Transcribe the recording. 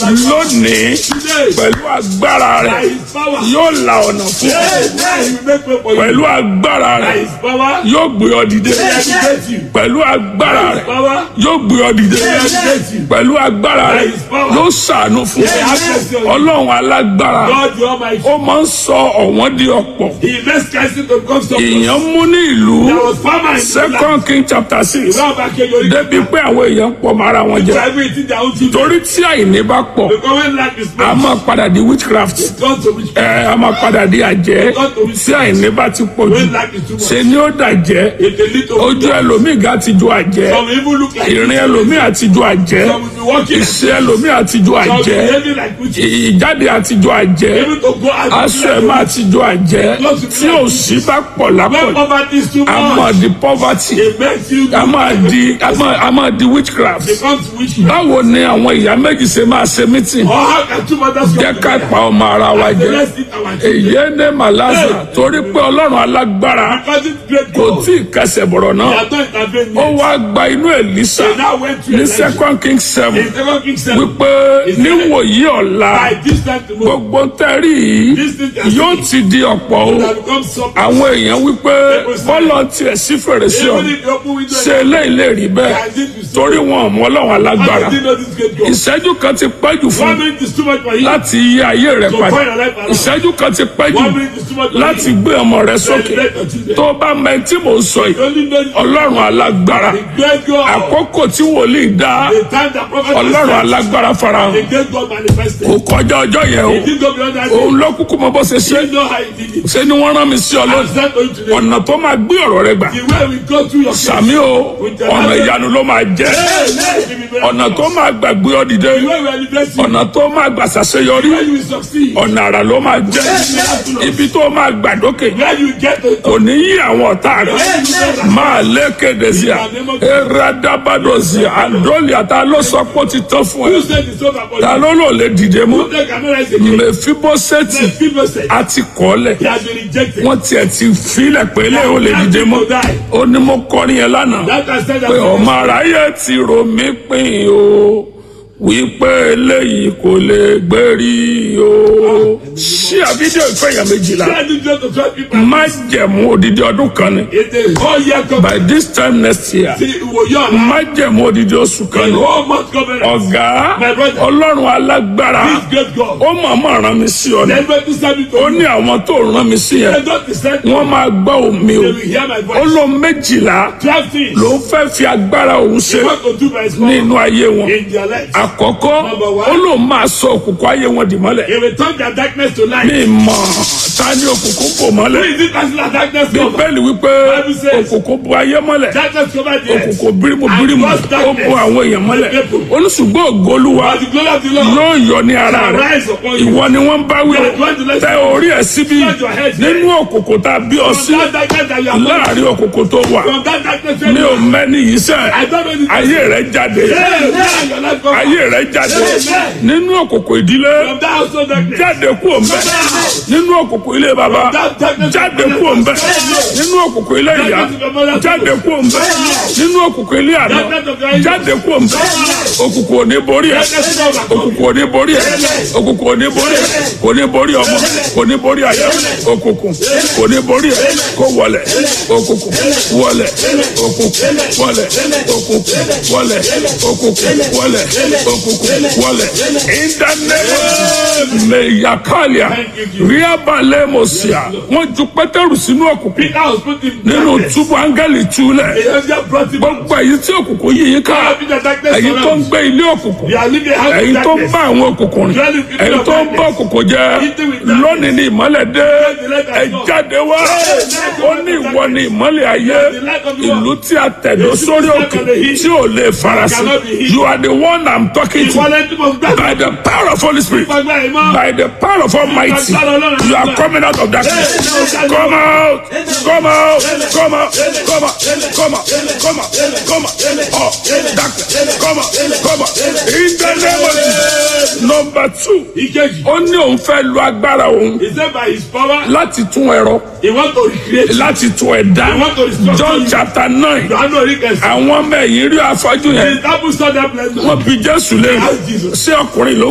lónìí pẹ̀lú agbára rẹ̀ yóò la ọ̀nà fún ọ pẹ̀lú agbára rẹ̀ yóò gbé ọ dìde pẹ̀lú agbára rẹ̀ yóò gbé ọ dìde pẹ̀lú agbára rẹ̀ yóò ṣàánú fún ọ ọlọ́run alágbára ó máa ń sọ ọ̀wọ́n di ọ̀pọ̀ èèyàn mú ní ìlú second king chapter six débi pé àwọn èèyàn pọ̀ mọ́ ara wọn jẹ torí tí àìní bá pọ̀ a máa padà di witchcraft ẹ a máa padà di àjẹ́ tí àìní bá ti pọ̀ jù ṣe ni ó dàjẹ́ ojú ẹlòmíì ga ti ju àjẹ́ ìrìn ẹlòmíì àti ju àjẹ́ ìṣe ẹlòmíì àti ju àjẹ́ ìjáde àti ju àjẹ́ aṣọ ẹ̀ máa ti ju àjẹ́ tí òṣì bá pọ̀ lápọ̀ a máa di poverty a máa di a máa a máa di witchcraft báwo ni àwọn ìyá méjì ṣe máa ṣe meeting jẹ́ ká pa ọmọ ara wa jẹ èyí ní màláṣà torí pé ọlọ́run alágbára kò tí ì kẹsẹ̀ bọ̀rọ̀ náà ó wá gba inú Èlíṣà ní second king seven wípé níwòyí ọ̀la gbogbo tẹ́rì yìí yóò ti di ọ̀pọ̀ o àwọn èèyàn wípé bọ́lọ̀ tiẹ̀ sí fèrèsé ọ̀ ṣe eléyìí lè rí bẹ́ẹ̀ torí wọn ò mọ ọlọ́run alágbára ìṣẹ́jú kan ti pẹ́ jù fún láti yí ayé rẹ padà ìṣẹ́jú kan ti pẹ́ jù láti gbé ọmọ rẹ sókè tó bá mọ tí mò ń sọ yìí ọlọ́run alágbára àkókò tí wòlíì dá ọlọ́run alágbára farahàn kò kọjá ọjọ́ yẹn o òun ló kúkú mọ bó ṣe ṣe ṣe ni wọ́n rán mi sí ọ lónìí ọ̀nà tó máa gbé ọ̀rọ̀ rẹ gbà sàmí o ọ̀nà ìyanu ló máa jẹ́ ọ̀nà tó máa gbàgbé ọ dìde ọ̀nà tó máa gbà ṣàṣeyọrí ọ̀nà àrà ló máa jẹ́ ibi tó máa gbà dókè kò ní yí àwọn ọ̀tá rẹ̀ máa lé kéde sí à eradabado sí à àdóòlì àtà ló sọ pé ó ti tán fún ẹ ta ló lò lè dìde mú mẹfibosẹti àti kọ́lẹ̀ wọ́n tiẹ̀ ti filẹ̀ pé lè ó lè dìde mọ́ ó ní mo kọrin yẹn lánàá pé ọmọ aráyé ti rò mí pín o wípé eléyìí kò lè gbérí o. ṣí àfídíò ìfẹ̀yà méjìlá má jẹ̀mú odidi ọdún kan ni by this time next year má jẹ̀mú odidi oṣù kan ni ọ̀gá ọlọ́run alágbára ó mọ̀ọ́mọ̀ rán mi sí ọ ni ó ní àwọn tó rán mi sí yẹn wọ́n máa gbọ́ omi o ó lọ méjìlá ló ń fẹ́ fi agbára òun ṣe nínú ayé wọn àkọ́kọ́ ó lóun máa sọ òkùnkùn ayé wọn dì mọ́lẹ̀. He will turn their darkness to light. mi mọ̀ ta ni òkùnkùn bò mọ́lẹ̀. Who is this person that darkness cover? bíbélì wípé Bible says- òkùnkùn bo ayé mọ́lẹ̀ Darkness cover the earth. òkùnkùn bírímù bírímù And gross ó bo àwọn èèyàn mọ́lẹ̀ oníṣùgbọ́n ògolúwa But the glory of the Lord yóò yọ ní ara shall rẹ̀ rise upon you. ìwọ ni wọ́n bá wí You are going to let tẹ orí ẹ̀ síbí Turn your head nínú òkùnkùn tá a bí ọ sí From that darkness that you are born. láàrin òkùnkùn tó wà From that darkness mi ò where you are. mẹ́ni yìí sẹ́ I don't know the ayé rẹ̀ jáde Hey, man, your life cover. ayé rẹ̀ jáde Amen. nínú òkùnkùn ìdílé From that household darkness. jáde kú òǹbẹ nínú òkùnkùn ilé baba jáde kú òǹbẹ nínú òkùnkùn ilé ìyá jáde kú òǹbẹ nínú òkùnkùn ilé àná jáde kú òǹbẹ òkùnkùn ò ní borí ẹ òkùnkùn ò ní borí ẹ òkùnkùn ò ní borí ẹ kò ní borí ọmọ kò ní borí àyà òkùnkùn kò ní borí ẹ kó wọlẹ̀ òkùnkùn wọlẹ̀ òkùnkùn wọlẹ̀ òkùnkùn wọlẹ̀ òkùnkùn wọlẹ̀ òkùnkùn wọlẹ̀ ìdánilẹ́wọ̀ mẹ̀yàkálíà ríábàlẹ̀ mọ̀síà wọ́n ju pétérù sínú òkùnkùn Peter was put in nínú darkness. túbú áńgẹ́lì túlẹ̀ The angel brought him out. gbogbo èyí tí òkùnkùn yìí yín ká Every the darkness èyí tó ń surrounds. gbé ilé òkùnkùn They are living a house èyí of tó ń darkness. bá àwọn òkùnkùn rìn èyí tó ń bá òkùnkùn jẹ lónìí ní ìmọ́lẹ̀ dé ẹ jáde wá ó ní ìwọ ní ìmọ́lẹ̀ ayé ìlú tí a tẹ̀dó sórí òkè tí ò lè farasin you are the one I'm talking to Ìwọlẹ̀ tí mo gbà. by the power of Holy Spirit Gbàgbà ìmọ̀. by the power of Almighty you are coming out of darkness come out come out come out come out come out come out come out oh darkness come out come out in the name of Jesus number two Ìkejì. ó ní òun fẹ́ lo agbára òun He said by his power, láti tún ẹ̀rọ he want to recreate. láti tún ẹ̀dá John chapter nine Johannu Oríkẹsì. àwọn ọmọ ẹ̀yìn rí afọ́jú yẹn The disciples saw that blessing. wọ́n bi Jésù lé ṣé ọkùnrin ló